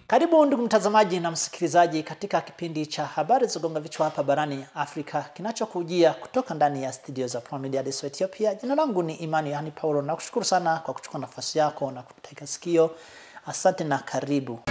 Karibu ndugu mtazamaji na msikilizaji katika kipindi cha habari za gonga vichwa hapa barani Afrika kinachokujia kutoka ndani ya studio za Prime Media Addis Ethiopia. Jina langu ni Imani Yohani Paulo na kushukuru sana kwa kuchukua nafasi yako na kutega sikio. Asante na karibu.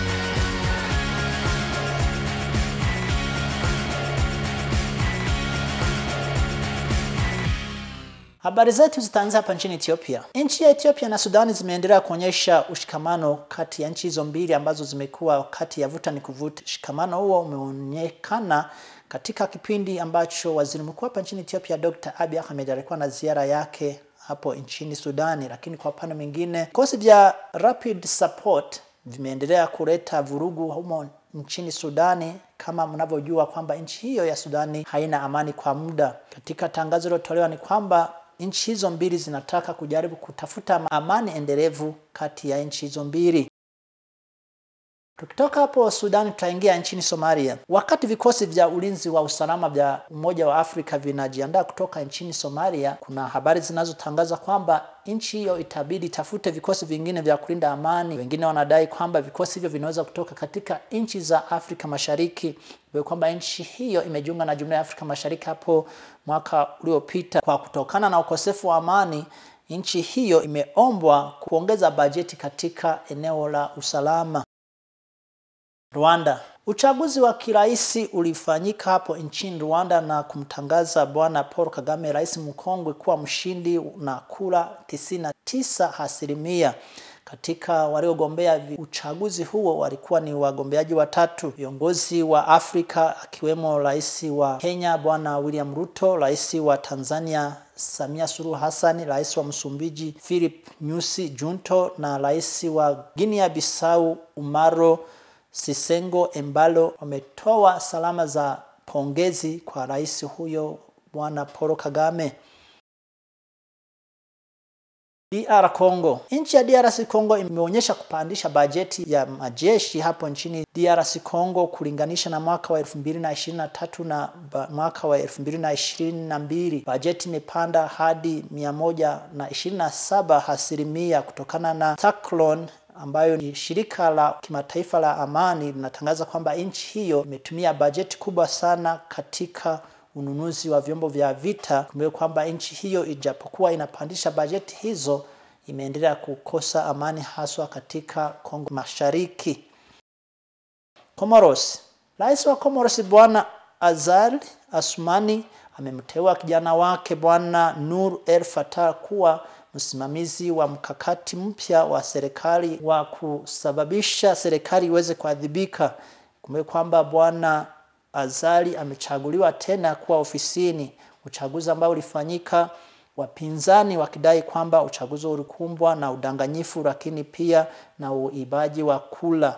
Habari zetu zitaanza hapa nchini Ethiopia. Nchi ya Ethiopia na Sudani zimeendelea kuonyesha ushikamano kati ya nchi hizo mbili ambazo zimekuwa kati ya vuta ni kuvuta. Ushikamano huo umeonekana katika kipindi ambacho waziri mkuu hapa nchini Ethiopia Dr. Abiy Ahmed alikuwa na ziara yake hapo nchini Sudani, lakini kwa upande mwingine vikosi vya Rapid Support vimeendelea kuleta vurugu humo nchini Sudani kama mnavyojua kwamba nchi hiyo ya Sudani haina amani kwa muda. Katika tangazo lilotolewa ni kwamba nchi hizo mbili zinataka kujaribu kutafuta amani endelevu kati ya nchi hizo mbili. Tukitoka hapo Sudani tutaingia nchini Somalia. Wakati vikosi vya ulinzi wa usalama vya Umoja wa Afrika vinajiandaa kutoka nchini Somalia, kuna habari zinazotangaza kwamba nchi hiyo itabidi tafute vikosi vingine vya kulinda amani. Wengine wanadai kwamba vikosi hivyo vinaweza kutoka katika nchi za Afrika Mashariki, kwamba nchi hiyo imejiunga na Jumuiya ya Afrika Mashariki hapo mwaka uliopita. Kwa kutokana na ukosefu wa amani, nchi hiyo imeombwa kuongeza bajeti katika eneo la usalama. Rwanda. Uchaguzi wa kiraisi ulifanyika hapo nchini Rwanda na kumtangaza Bwana Paul Kagame, rais mkongwe, kuwa mshindi na kura 99 asilimia. Katika waliogombea uchaguzi huo walikuwa ni wagombeaji watatu, viongozi wa Afrika akiwemo rais wa Kenya Bwana William Ruto, rais wa Tanzania Samia Suluhu Hassan, rais wa Msumbiji Philip Nyusi Junto na rais wa Guinea Bissau Umaro Sisengo Embalo wametoa salama za pongezi kwa rais huyo Bwana Paul Kagame. DR Congo. Nchi ya DRC Congo imeonyesha kupandisha bajeti ya majeshi hapo nchini DRC Congo kulinganisha na mwaka wa 2023 na mwaka wa 2022. Bajeti imepanda hadi 127 asilimia kutokana na Taklon ambayo ni shirika la kimataifa la amani linatangaza kwamba nchi hiyo imetumia bajeti kubwa sana katika ununuzi wa vyombo vya vita. Kumbuka kwamba nchi hiyo ijapokuwa inapandisha bajeti hizo, imeendelea kukosa amani haswa katika Kongo Mashariki. Comoros. Rais wa Comoros Bwana Azali Asumani amemteua kijana wake Bwana Nur El Fattah kuwa msimamizi wa mkakati mpya wa serikali wa kusababisha serikali iweze kuadhibika. Kumbuka kwamba bwana Azali amechaguliwa tena kuwa ofisini, uchaguzi ambao ulifanyika wapinzani wakidai kwamba uchaguzi ulikumbwa na udanganyifu, lakini pia na uibaji wa kula.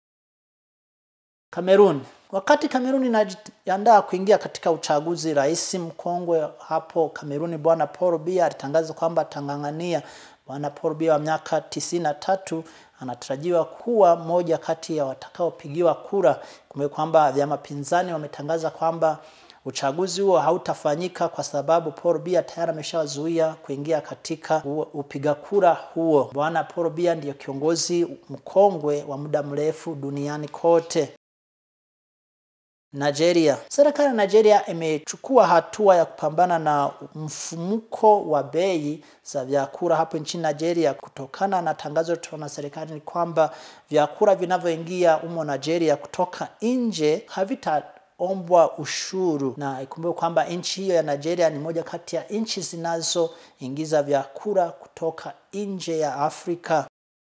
Kamerun. Wakati Kameruni inajiandaa kuingia katika uchaguzi, rais mkongwe hapo Kameruni bwana Paul Biya alitangaza kwamba atang'ang'ania. Bwana Paul Biya wa miaka tisini na tatu anatarajiwa kuwa moja kati ya watakaopigiwa kura. Kumbuka kwamba vyama pinzani wametangaza kwamba uchaguzi huo hautafanyika kwa sababu Paul Biya tayari ameshawazuia kuingia katika upiga kura huo. Bwana Paul Biya ndiyo kiongozi mkongwe wa muda mrefu duniani kote. Nigeria. Serikali ya Nigeria imechukua hatua ya kupambana na mfumuko wa bei za vyakula hapo nchini Nigeria. Kutokana na tangazo lilotolewa na serikali ni kwamba vyakula vinavyoingia humo Nigeria kutoka nje havitaombwa ushuru, na ikumbuke kwamba nchi hiyo ya Nigeria ni moja kati ya nchi zinazoingiza vyakula kutoka nje ya Afrika.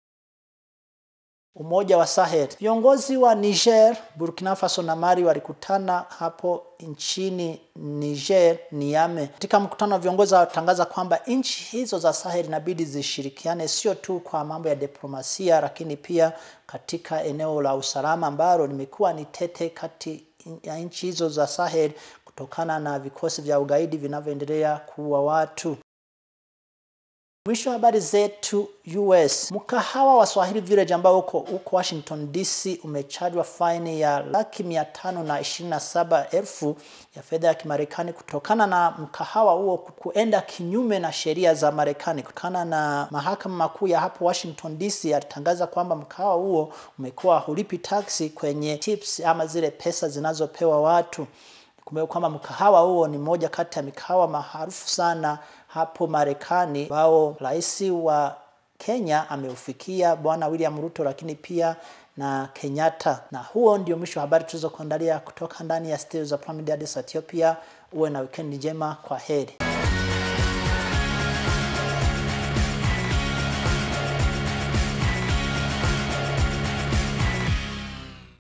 Umoja wa Sahel. Viongozi wa Niger, Burkina Faso na Mali walikutana hapo nchini Niger, Niamey. Katika mkutano wa viongozi watangaza kwamba nchi hizo za Sahel inabidi zishirikiane sio tu kwa mambo ya diplomasia, lakini pia katika eneo la usalama ambalo limekuwa ni tete kati ya nchi hizo za Sahel kutokana na vikosi vya ugaidi vinavyoendelea kuua watu. Mwisho wa habari zetu US. Mkahawa wa Swahili Village ambao uko uko Washington DC umechajwa faini ya laki mia tano na ishirini na saba elfu ya fedha ya Kimarekani kutokana na mkahawa huo kuenda kinyume na sheria za Marekani. Kutokana na mahakama makuu ya hapo Washington DC alitangaza kwamba mkahawa huo umekuwa hulipi taksi kwenye tips ama zile pesa zinazopewa watu. Kumbuka kwamba mkahawa huo ni moja kati ya mikahawa maarufu sana hapo Marekani ambao rais wa Kenya ameufikia Bwana William Ruto, lakini pia na Kenyatta. Na huo ndio mwisho wa habari tulizokuandalia kutoka ndani ya studio za Prime Media Ethiopia. Uwe na weekend njema, kwa heri.